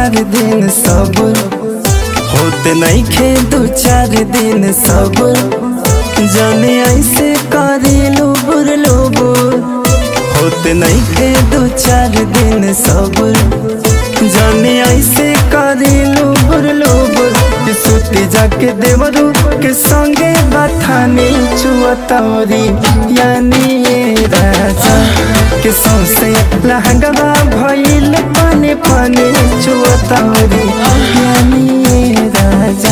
चार दिन सब्र होते नहीं खे दू चार दिन सब्र जाने ऐसे करी लुबुर लुबुर होते नहीं खे दू चार दिन सब्र जाने ऐसे करी लुबुर लुबुर सुती जाके देवरू के संगे बथानी चुअतौरी यानी ये राजा के सौसे लहंगवा भइल पानी पानी चुअतौरी यानी ये राजा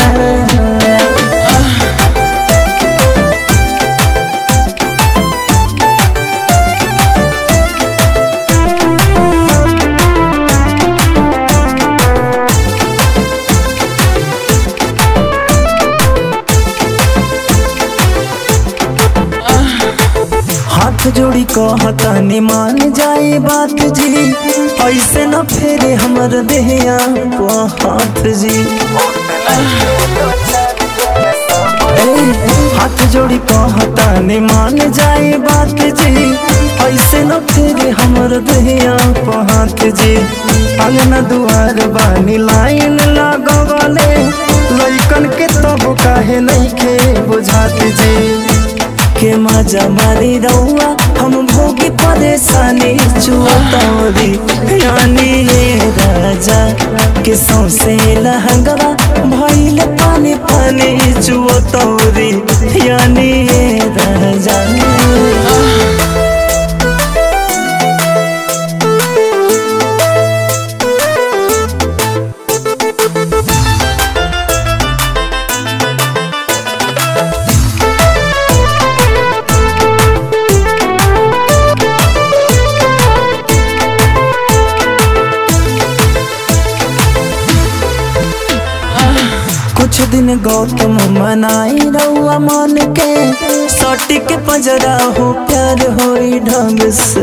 हाथ जोड़ी कहतानी मान जाए बात जी ऐसे न फेरे हमर देहिया को हाथ जी ए, हाथ जोड़ी कहतानी मान जाए बात जी ऐसे न फेरे हमर देहिया को हाथ जी अंगना दुआर बानी लाइन लगवले लइकन के तब काहे नहीं खे बुझात जी के मजा मारी रउआ हम भोगी परेशानी चुअतौरी यानी ये राजा के सौसे लहंगवा भइल पानी पानी चुअतौरी यानी ये राजा कुछ दिन गौतम मनाई रउआ मन के सटी के पंजरा हो प्यार होई ढंग से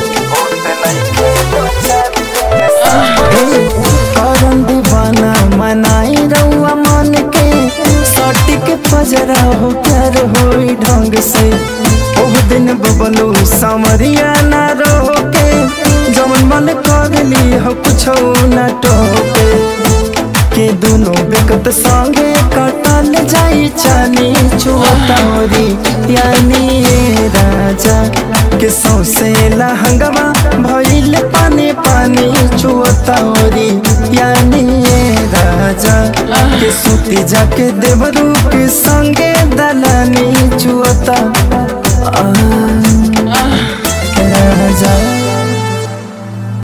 करम दीवाना मनाई रउआ मन के सटी के पंजरा हो प्यार होई ढंग से ओह दिन बबलू सामरिया ना रोके जमन मन कर ली हो कुछ ना टोके के दोनों बेकत संगे कटल जाई चानी चुअतौरी यानी ये राजा के सौसे लहंगवा भइल पानी पानी चुअतौरी यानी ये राजा के सूती जाके देवरू के संगे दलानी